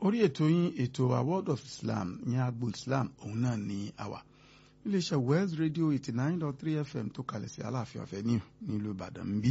orí ètò yín ètò wa world of islam ní agbo islam òun náà ní àwà iléeṣẹ́ west radio eighty nine dot three fm tó kalẹ̀ sí aláàfin ọ̀fẹ́ ní nílùú ìbàdàn ń bí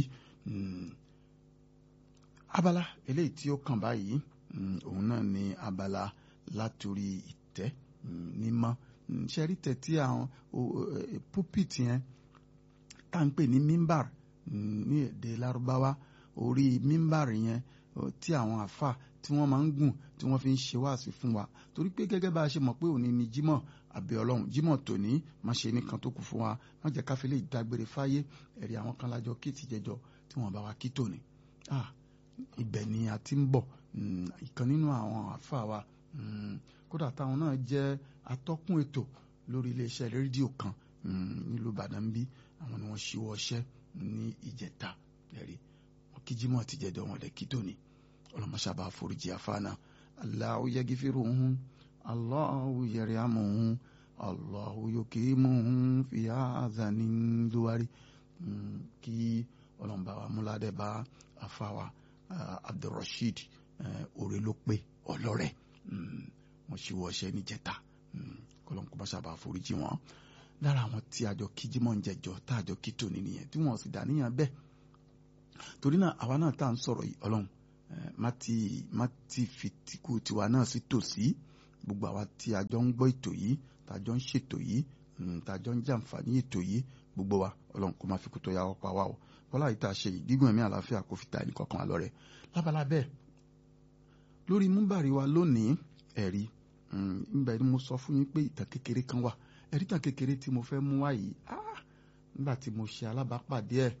abala eléyìí tí ó kàn báyìí òun náà ní abala látòrí ìtẹ́ mímọ́ ṣẹ́rí tẹ̀ tí àwọn púpìtì yẹn tá à ń pè ní mímbàr ní èdè lárúbáwá orí mímbàr yẹn tí àwọn àfà tí wọ́n máa ń gùn tí wọ́n fi ń ṣe wáàsí fún wa torí pé gẹ́gẹ́ bá a ṣe mọ̀ pé òní ni jímọ̀ àbẹ̀ ọlọ́run jímọ̀ tòní má ṣe nìkan tó kù fún wa má jẹ́ káfí lè dágbére fáyé ẹ̀rí àwọn kan lájọ kí ti jẹjọ tí wọ́n bá wa kí tòní. ibẹ̀ ni a ti ń bọ̀ ìkan nínú àwọn àfà wa kódà táwọn náà jẹ́ atọ́kùn ètò lórí iléeṣẹ́ rédíò kan nílùú ìbàdàn ń bí àwọn ni wọ́n ṣíwọ́ ọṣẹ́ ní ìjẹta ẹ̀rí wọn kí jímọ̀ ti jẹjọ wọn lè kí tòní ọlọmọṣàbà foríjì àfáànà Allahu yaghfiruhum Allahu yarhamuhum Allahu yukimuhum fi azanin duwari kí ọlọmọba wa múládẹ bá àfáwà Abdulrasheed òrè ló pé ọlọrẹ wọn ṣì wọ ọṣẹ níjẹta kọlọmọṣàbà foríjì wọn lára àwọn tí àjọ kíjímọ̀ ń jẹjọ tá àjọ kí tòní nìyẹn tí wọn sì dá níyàn bẹ́ẹ̀ torí náà àwa náà tá à ń sọ̀rọ̀ yìí Ọlọ́run má ti má ti fi tìkú tiwa náà sí tòsí gbogbo àwa tí a jọ ń gbọ́ ètò yìí tá a jọ ń ṣètò yìí tá a jọ ń jàǹfààní ètò yìí gbogbo wa ọlọ́run kó má fi kú tó yà ọ́ pa wá o bọ́lá yìí tá a ṣe yìí gígùn ẹ̀mí àlàáfíà kó fi ta ẹnì kọ̀ọ̀kan àlọ́ rẹ̀ lábala bẹ́ẹ̀ lórí múbàrí wa lónìí ẹ̀rí nígbà tí mo sọ fún yín pé ìtàn kékeré kan wà ẹ̀rí ìtàn kékeré tí mo fẹ́ mú wá yìí nígbà tí mo ṣe alábàápàdé ẹ̀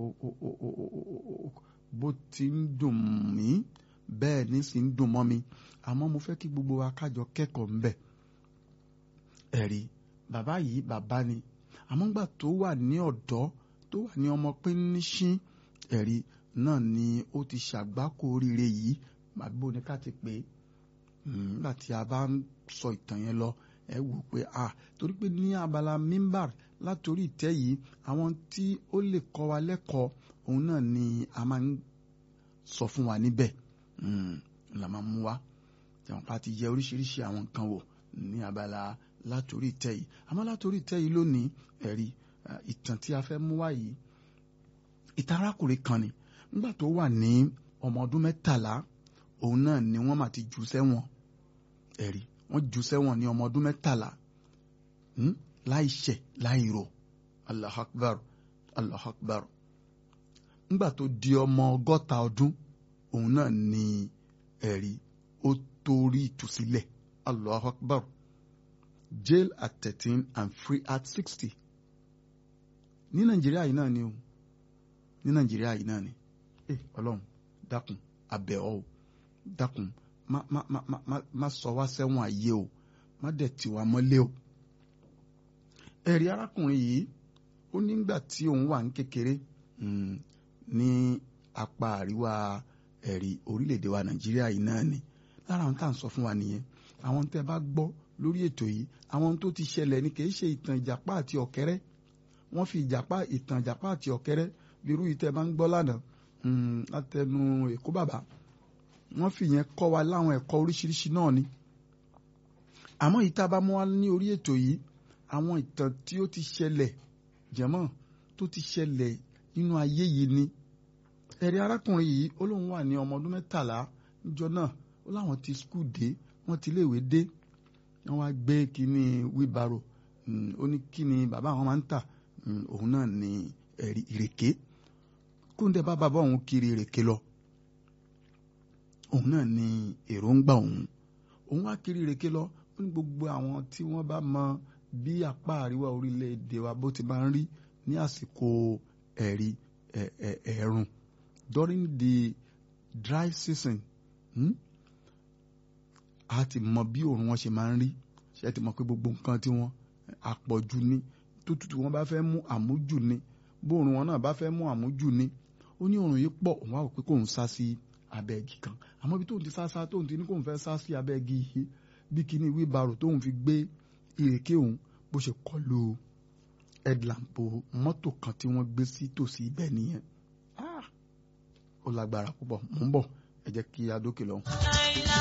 bó ti ń dùn mí bẹ́ẹ̀ ní sì ń dùn mọ́ mi àmọ́ mo fẹ́ kí gbogbo wa kájọ kẹ́kọ̀ọ́ ńbẹ̀ ẹ̀rí bàbá yìí bàbá ni àmọ́ ńgbà tó wà ní ọ̀dọ́ tó wà ní ọmọ pínníṣín ẹ̀rí náà ni ó ti ṣàgbákò oríire yìí màbí bó ni ká ti pè é nígbà tí a bá ń sọ ìtàn yẹn lọ ẹ wò pé a torí pé ní abala mímbàr látòrí ìtẹ́ yìí àwọn tí ó lè kọ́ wa lẹ́kọ̀ọ́ òun náà ni a máa ń sọ fún wa níbẹ̀ la máa mú wa jẹun pa ti yẹ oríṣiríṣi àwọn nǹkan wò ní abala látòrí ìtẹ́ yìí àmọ́ látòrí ìtẹ́ yìí lónìí ẹ̀rí ìtàn tí a fẹ́ mú wá yìí ìtàn arákùnrin kan ni nígbà tó wà ní ọmọ ọdún mẹ́tàlá òun náà ni wọ́n máa ti jù sẹ́wọ̀n ẹ̀rí wọ́n jù sẹ́wọ̀n ní ọmọ ọdún mẹ́tàlá láì ṣẹ̀ láì rò Allahu Akbar Allahu Akbar ńgbà tó di ọmọ ọgọ́ta ọdún òun náà ni ẹ̀rí ó torí ìtúsílẹ̀ Allahu Akbar jail at thirteen and free at sixty ní Nàìjíríà yìí náà ni o ní Nàìjíríà yìí náà ni ẹ Ọlọ́run dákun abẹ́ ọ o dákun má má má má má sọ wá sẹ́wọ̀n ayé o má dẹ̀ tì wá mọ́lé o ẹ̀rí arákùnrin yìí ó nígbà tí òun wà ní kékeré ní apá àríwá ẹ̀rí orílẹ̀-èdè wa nàìjíríà yìí náà ni lára àwọn tá à ń sọ fún wa nìyẹn àwọn tẹ́ bá gbọ́ lórí ètò yìí àwọn tó ti ṣẹlẹ̀ ni kìí ṣe ìtàn ìjàpá àti ọ̀kẹ́rẹ́ wọ́n fi ìjàpá ìtàn ìjàpá àti ọ̀kẹ́rẹ́ bírú yìí tẹ́ bá ń gbọ́ lánàá látẹnu èkó bàbá wọ́n fi yẹn kọ́ wa láwọn ẹ̀kọ́ oríṣiríṣi náà ni àmọ́ ìta bá mú wa ní orí ètò yìí àwọn ìtàn tí ó ti ṣẹlẹ̀ jẹ̀mọ́ tó ti ṣẹlẹ̀ nínú ayé yìí ni ẹ̀rí arákùnrin yìí ó lóun wà ní ọmọ ọdún mẹ́tàlá níjọ́ náà ó láwọn ti skul dé wọ́n ti léèwé dé wọ́n wá gbé kínní wíbarò ó ní kíni bàbá àwọn máa ń tà òun náà ní ẹ̀rí ìrèké kóńdé bá bàbá òun kiri ìrèké lọ òun náà ní èròǹgbà òun òun wá kiri ìrèké lọ ó ní gbogbo àwọn tí wọ́n bá mọ bí apá àríwá orílẹ̀-èdè wa bó ti máa ń rí ní àsìkò ẹ̀rí ẹ̀ẹ̀rùn during the dry season a ti mọ bí òòrùn wọn ṣe máa ń rí ṣe ti mọ pé gbogbo nǹkan tí wọ́n àpọ̀jù ni tó tutù wọn bá fẹ́ mú àmújù ni bóòrùn wọn náà bá fẹ́ mú àmújù ni ó ní òòrùn yìí pọ̀ òun á rò pé kóun sá sí abẹ́ igi kan àmọ́ bí tóun ti sá sá tóun ti ní kóun fẹ́ sá sí abẹ́ igi yìí bí kíní wíbarò tóun fi gbé ìrèké òun bó ṣe kọlu headlamp mọ́tò kan tí wọ́n gbé sí tòsí ibẹ̀ nìyẹn ó lágbára púpọ̀ mò ń bọ̀ ẹ jẹ́ kí a dókè lọ́hùn.